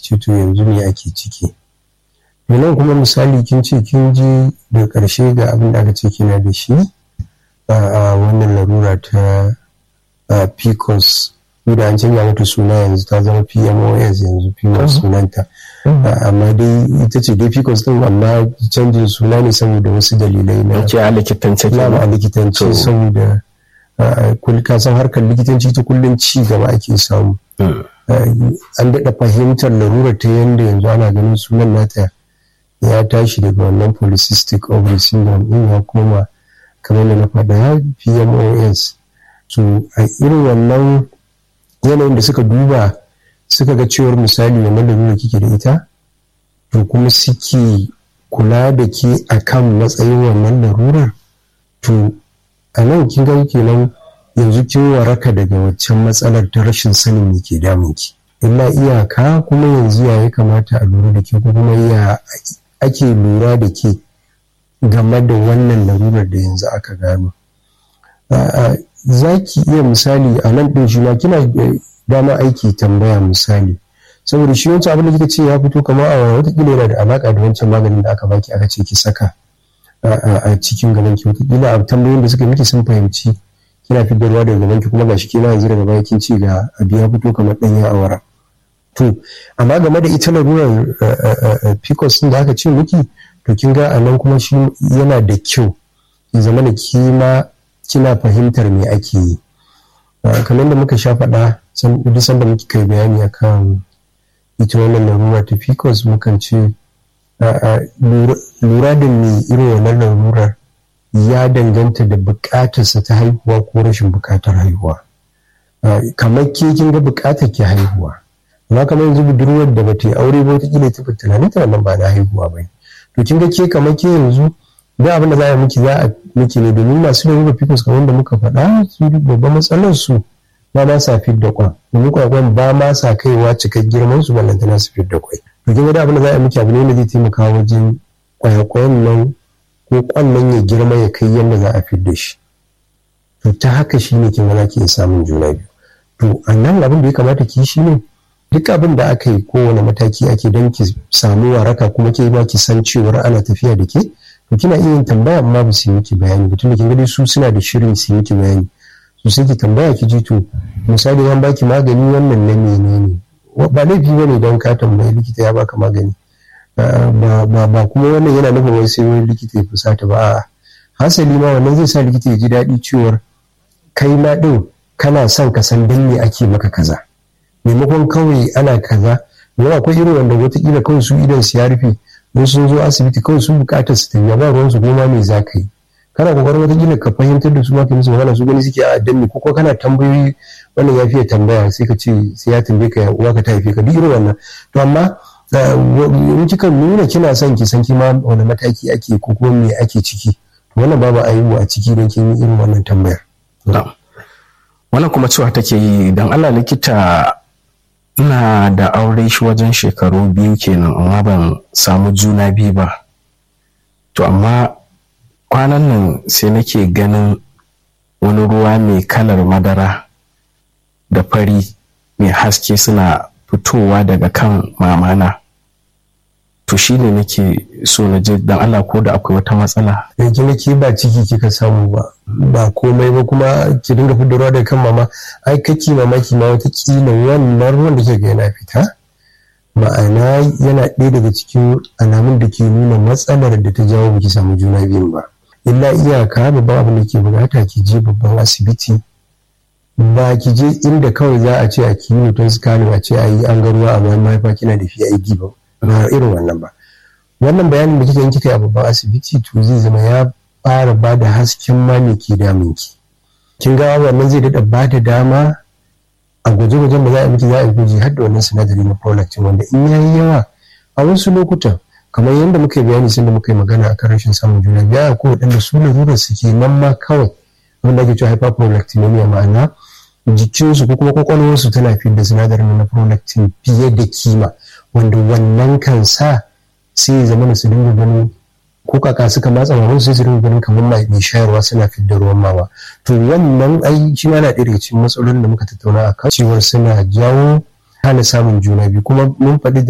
ce to yanzu me ake ciki nan kuma misali kin ce kin ji da ƙarshe ga abin da aka ce kina da shi a wannan larura ta pcos da an canza mata suna yanzu ta zama pmos yanzu pmos sunanta amma dai ita ce dai pcos din amma canjin suna ne saboda wasu dalilai na a likitance a likitance saboda ka san harkar likitanci ta kullum ci gaba ake samu an daɗa fahimtar larurar ta yadda yanzu ana ganin sunan nata ya tashi daga wannan polycystic ovary syndrome din ya koma kamar da na faɗa pmos so a irin wannan yanayin da suka duba suka ga cewar misali wannan larurar kike da ita to kuma suke kula da ke akan matsayin wannan larurar to a nan kin ga kenan yanzu kin waraka daga waccan matsalar ta rashin sanin me ke damun ki illa iyaka kuma yanzu ya kamata a lura da ke ko kuma ya ake lura da ke game da wannan larurar da yanzu aka gano za ki iya misali a nan ɗin shi ma kina dama aiki tambaya misali saboda shi wancan abin da kika ce ya fito kamar a watakila yana da alaka da wancan maganin da aka baki aka ce ki saka a cikin gaban ki watakila a tambayoyin da suka miki sun fahimci kina fitar ruwa daga gaban ki kuma gashi kina yanzu daga baya kin ci ga abu ya fito kamar ɗanyen awara to amma game da ita larurar pcos da aka ce miki to kin ga a nan kuma shi yana da kyau ya zama da kima kina fahimtar me ake yi kamar da muka sha faɗa duk sanda muke kai bayani akan ita wannan larura ta pcos mukan ce lura da me irin wannan larurar ya danganta da buƙatarsa ta haihuwa ko rashin buƙatar haihuwa kamar ke kin ga buƙatar ke haihuwa amma kamar yanzu budurwar da bata yi aure ba wataƙila ta fi tunanin ta wannan ba na haihuwa ba to kin ga ke kamar ke yanzu da abin da za a miki za a miki ne domin masu da ruba pcos kamar da muka faɗa su babban matsalar su ba ma sa fit da kwan domin kwakwan ba ma sa kaiwa cikar girman su ballantana su fit da kwai to kin ga abin da za a miki abu ne da zai taimaka wajen kwayakwayan nan ko kwan nan ya girma ya kai yadda za a fit da shi to ta haka shi ne kin ga ki samun juna biyu to a nan abin da ya kamata ki shi ne duk abin da aka yi kowane mataki ake don ki samu waraka kuma ke ba ki san cewar ana tafiya da ke to kina iya yin tambaya amma ba su yi miki bayani ba tunda kin ga su suna da shirin su yi miki bayani to sai ki tambaya ki ji to misali an baki magani wannan na menene ba laifi bane don ka tambayi likita ya baka magani ba kuma wannan yana nufin wai sai wani likita ya fusata ba hasali ma wannan zai sa likita ya ji daɗi cewar kai ma ɗin kana son ka san dan me ake maka kaza maimakon kawai ana kaza yana akwai irin wanda wataƙila kawai su idan su ya rufe don sun zo asibiti kawai sun bukatar su tafiya ba ruwan su goma me za ka yi kana kokarin wata gina ka fahimtar da su ma ka musu magana su gani suke a danne ko ko kana tambayoyi wannan ya fiye tambaya sai ka ce sai ya tambaye ka uwa ka ta haife ka duk irin wannan to amma in kika nuna kina son ki san kima wani mataki ake ko kuma me ake ciki to wannan babu aibu a ciki don kin yi irin wannan tambayar wannan kuma cewa take yi dan Allah likita ina da aure shi wajen shekaru biyu kenan amma ban samu juna biyu ba to amma kwanan nan sai nake ganin wani ruwa mai kalar madara da fari mai haske suna fitowa daga kan mamana to shi ne nake so na je dan Allah ko da akwai wata matsala yanzu nake ba ciki kika samu ba ba komai ba kuma ki dinga fitarwa daga kan mama ai kake mamaki ma wata kila wannan ruwan da kika yana fita ma'ana yana ɗaya daga cikin alamun da ke nuna matsalar da ta jawo baki samu juna biyun ba illa iyaka babban abin da ke bukata ki je babban asibiti ba ki je inda kawai za a ce a kiwo don scanning a ce a yi an ga ruwa a bayan mahaifa kina da PID ba ba irin wannan ba wannan bayanin da kika yi kika yi a babban asibiti to zai zama ya fara ba da hasken ma me ke damun ki kin ga wannan zai daɗa ba da dama a gwaje-gwajen da za a miki za a yi gwaji har da wannan sinadari na prolactin wanda in yayi yawa a wasu lokutan kamar yadda muka yi bayani sun da muka yi magana a kan rashin samun juna biya ko waɗanda su larurar suke nan ma kawai wanda ake cewa hyperprolactinemia ma'ana jikinsu ko kuma kwakwalwarsu tana fi da sinadarin na prolactin fiye da kima wanda wannan kan sa sai ya zama su dinga ganin ko kaka suka matsa maman sai su dinga ganin kamar mai shayarwa suna fi da ruwan mama to wannan ai shi ma na ɗaya daga cikin matsalolin da muka tattauna a kan cewar suna jawo hana samun juna biyu kuma mun faɗi